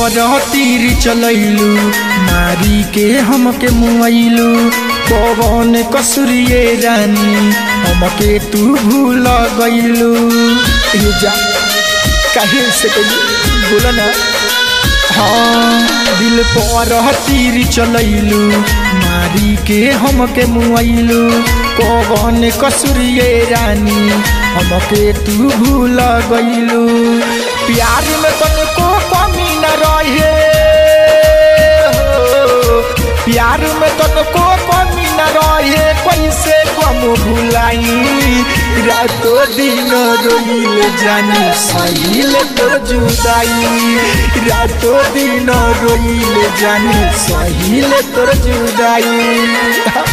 पर तीर चलैलू मारी के हमके मुआइलू पवन कसुरिए रानी हमके तू भूल गइलू ये जा काहे से कहिए बोला ना हाँ दिल पर तीर चलैलू मारी के हमके मुआइलू कौन कसुरिए रानी हमके तू भूल गइलू प्यार में तनको कमी न रहे हो। प्यार में तनको कमी न रहे कैसे कम भुलाई रातो दिन रोइल जानी सहिल तो जुदाई रातो दिन रोइल जानी सहिल तो जुदाई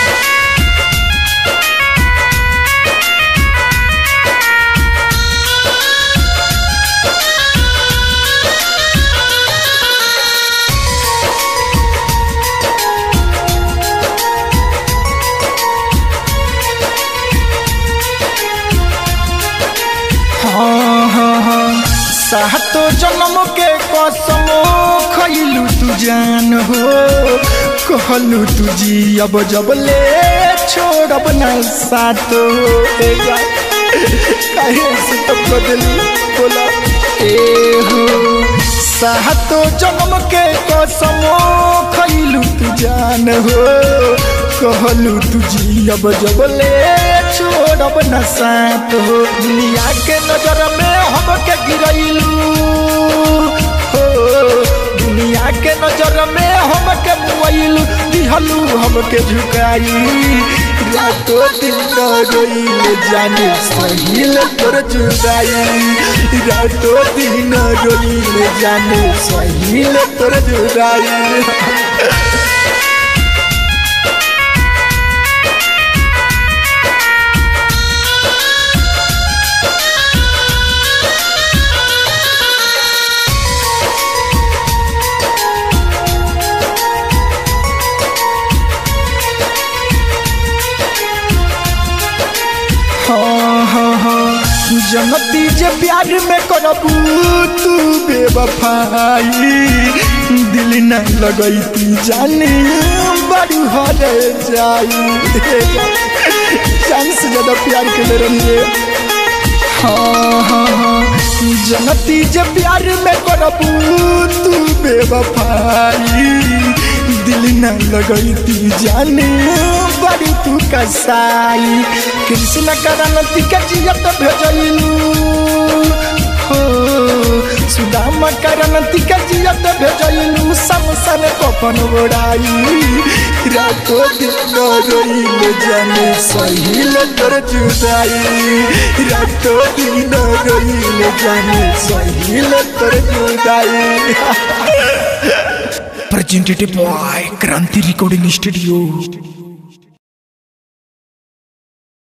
हाँ हाँ हाँ सातो जन्म के कसमो खैलू तू जान हो कहलू तू जी अब जब ले छोड़ब ना सातो ए जा काहे से तब बदली बोला ए हो सातो जन्म के कसमो खैलू तू जान हो कहलू तू जी अब जब ले छोड़ब न साथ हो दुनिया के नजर में हमके गिरैलू हो दुनिया के नजर में हमके मुआइलू दिहलू हमके झुकाई रातो दिन रोइल जाने सहिल तोर जुदाई रातो दिन रोइल जाने सहिल तोर जुदाई हाँ हाँ हाँ जनती जे प्यार में करबू तू बेवफाई दिल न लगैती जानी बड़ी हरे जाई जान से ज्यादा प्यार के ले रही हाँ हाँ हाँ जनती जे प्यार में करबू तू बेवफाई दिल न लगैती जाने बड़ी तू कसाई कृष्ण करनती के जियत भेजलू हो सुदामा करनती के जियत भेजलू समसन कपन बोड़ाई रातो दिन रोइल जाने सहिल तोर जुदाई रातो दिन रोइल जाने सहिल तोर जुदाई presented by Kranti Recording Studio.